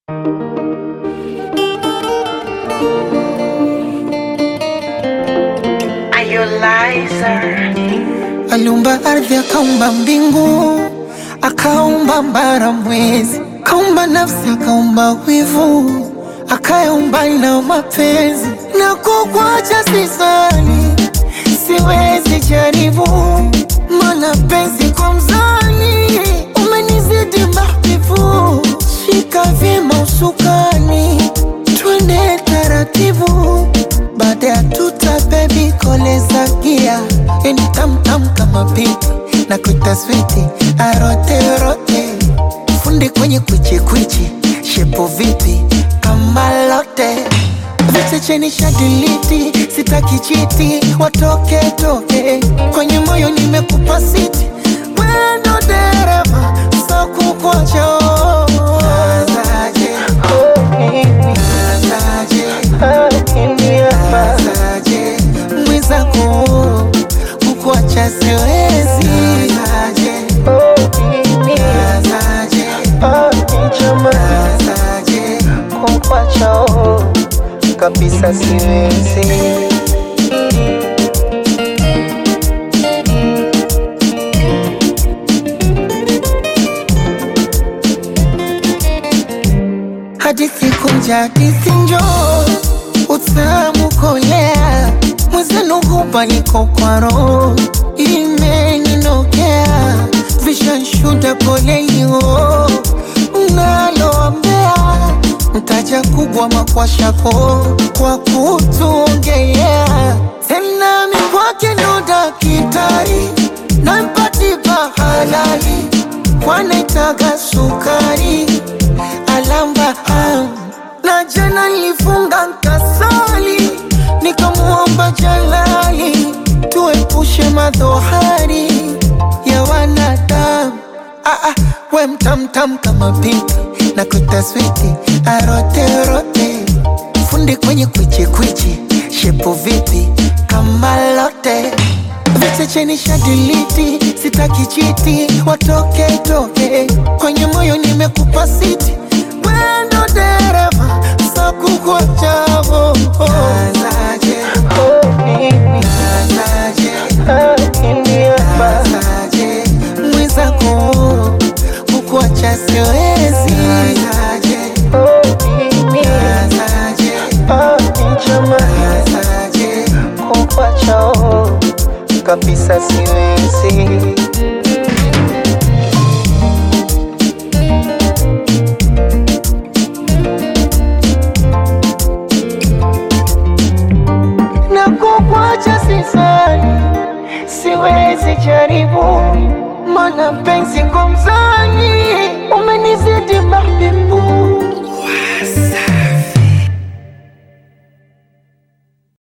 Aliumba ardhi, akaumba mbingu, akaumba mbara, mwezi, akaumba nafsi, akaumba wivu, akayaumba na mapenzi. Na kukuacha sisali, siwezi jaribu, mana penzi kwa mzani umenizidi mahbibu. Shika vyema usukani, twende taratibu, baada ya tuta bebi koleza gia yani tamtam kama pipi na kuita switi arote rote fundi kwenye kwichi kwichi shepo vipi kama lote vichecheni shadiliti sitaki chiti watoke toke kwenye moyo nimekupa siti wendo dereva sakukocho mwizako kukuacha siwezi kukuacha kabisa siwezi hadithi kunja hadithi njoo utamu kolea mwezenu hupa niko kwa roho imeninokea vishanshuda polelio naloambea mtaja kubwa makwashako kwa kutuongelea tena mikwake ndo dakitari nampatipa halali kwanaitaga sukari alamba ah. na jana nilifunga nkasali nikamuomba Jalali tuepushe madhohari ya wanadamu. Ah, ah, we mtamtam kama pipi na kutaswiti aroterote fundi kwenye kwichi kwichi shepo vipi kama lote vichecheni shadiliti sitaki chiti watoke toke kwenye moyo nimekupa siti wendo dereva sakukuachavo mwizako kukuacha siwezi kukuacha kabisa siwezi na kukuacha sisani, siwezi jaribu, mana penzi kwa mzani umenizidi mahbibi